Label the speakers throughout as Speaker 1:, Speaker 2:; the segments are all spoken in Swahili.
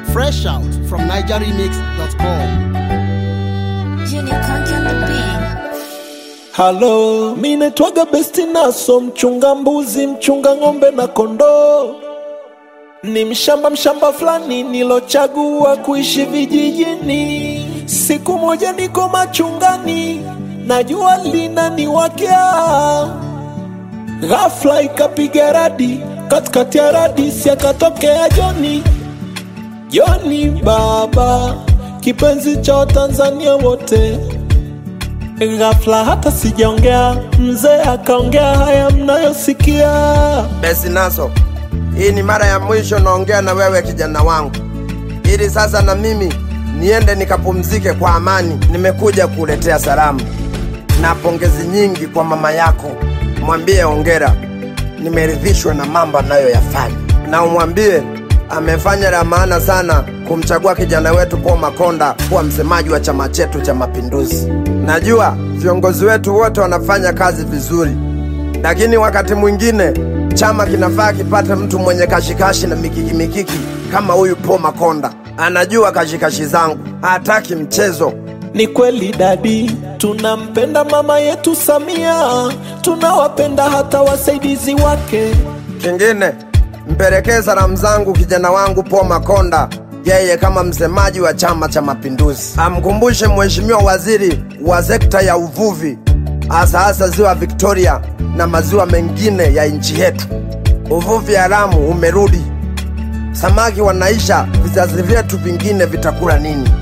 Speaker 1: Fresh out from NigerRemix.com.
Speaker 2: Junior Content the beat.
Speaker 3: Halo, mi naitwaga Besti Naso, mchunga mbuzi, mchunga ng'ombe na kondoo. Ni mshamba mshamba fulani nilochagua kuishi vijijini. Siku moja niko machungani, na jua linaniwakea. Ghafla ikapiga radi, katikati ya radi si akatokea Joni. Joni baba, kipenzi cha Watanzania wote. Ghafla hata sijaongea, mzee akaongea haya mnayosikia.
Speaker 4: Besi Naso, hii ni mara ya mwisho naongea na wewe kijana wangu, ili sasa na mimi niende nikapumzike kwa amani. Nimekuja kuletea salamu na pongezi nyingi kwa mama yako. Mwambie ongera, nimeridhishwa na mambo anayoyafanya, na umwambie amefanya la maana sana kumchagua kijana wetu Paul Makonda kuwa msemaji wa chama chetu cha Mapinduzi. Najua viongozi wetu wote wanafanya kazi vizuri, lakini wakati mwingine chama kinafaa kipate mtu mwenye kashikashi na mikiki mikiki kama huyu Paul Makonda. Anajua kashikashi zangu, hataki mchezo.
Speaker 3: Ni kweli dadi, tunampenda mama yetu Samia, tunawapenda hata wasaidizi wake.
Speaker 4: Kingine, mpelekee salamu zangu kijana wangu Paul Makonda, yeye kama msemaji wa Chama cha Mapinduzi. Amkumbushe mheshimiwa waziri wa sekta ya uvuvi, hasa hasa ziwa Victoria na maziwa mengine ya nchi yetu. Uvuvi haramu umerudi, samaki wanaisha, vizazi vyetu vingine vitakula nini?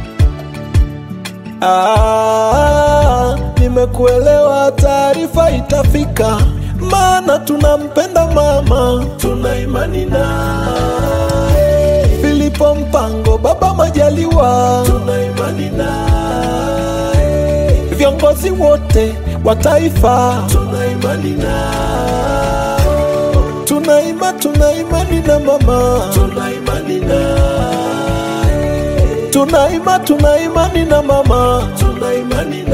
Speaker 3: Ah, nimekuelewa, taarifa itafika, maana tunampenda mama, tuna imani naye. Filipo Mpango, Baba Majaliwa, tuna imani naye. Viongozi wote wa taifa, tuna imani nao. Tuna ima, tuna imani na mama, tuna imani naye. Tuna ima, tuna imani na mama, tuna imani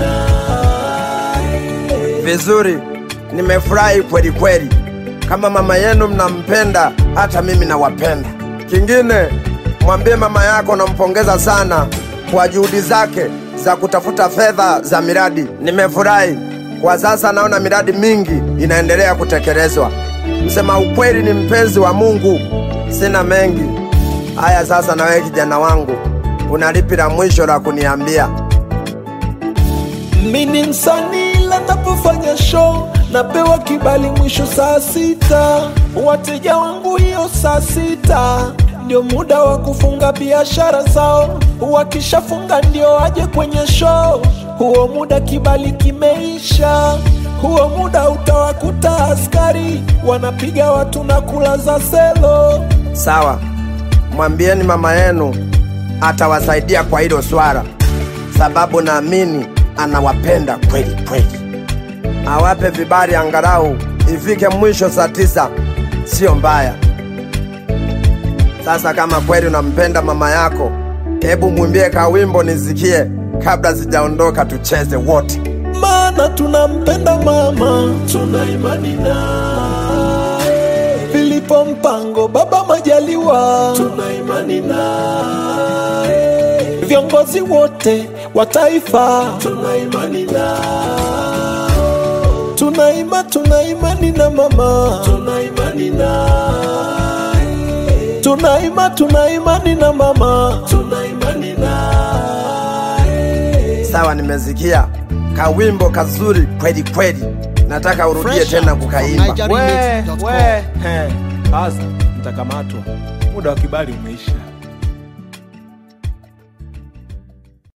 Speaker 3: naye.
Speaker 4: Vizuri, nimefurahi kweli kweli. Kama mama yenu mnampenda, hata mimi nawapenda. Kingine, mwambie mama yako nampongeza sana kwa juhudi zake za kutafuta fedha za miradi. Nimefurahi kwa sasa, naona miradi mingi inaendelea kutekelezwa. Msema ukweli ni mpenzi wa Mungu, sina mengi. Haya, sasa na wewe kijana wangu, una lipi la mwisho la kuniambia?
Speaker 3: Mi ni msanii ila napofanya show napewa kibali mwisho saa sita. Wateja wangu hiyo saa sita ndio muda wa kufunga biashara zao, wakishafunga ndio waje kwenye show. Huo muda kibali kimeisha, huo muda utawakuta askari wanapiga watu na kulaza selo.
Speaker 4: Sawa, mwambieni mama yenu atawasaidia kwa hilo swala, sababu naamini anawapenda kweli kweli. Awape vibali angalau ifike mwisho saa tisa, sio mbaya. Sasa kama kweli unampenda mama yako, hebu mwimbie kawimbo nisikie kabla sijaondoka, tucheze wote.
Speaker 3: maana tunampenda mama, tuna imani naye. Filipo Mpango, Baba Majaliwa, tuna imani naye. Viongozi wote wa taifa, tuna imani nao. Tuna ima, tuna imani na mama, tuna imani naye. Tuna ima, tuna imani na mama, tuna imani naye.
Speaker 4: Sawa, nimesikia kawimbo kazuri kweli kweli, nataka urudie
Speaker 1: Fresh
Speaker 4: tena
Speaker 1: out from
Speaker 4: kukaimba.
Speaker 1: NigerRemix.com.
Speaker 5: He, sasa mtakamatwa, muda wa kibali umeisha.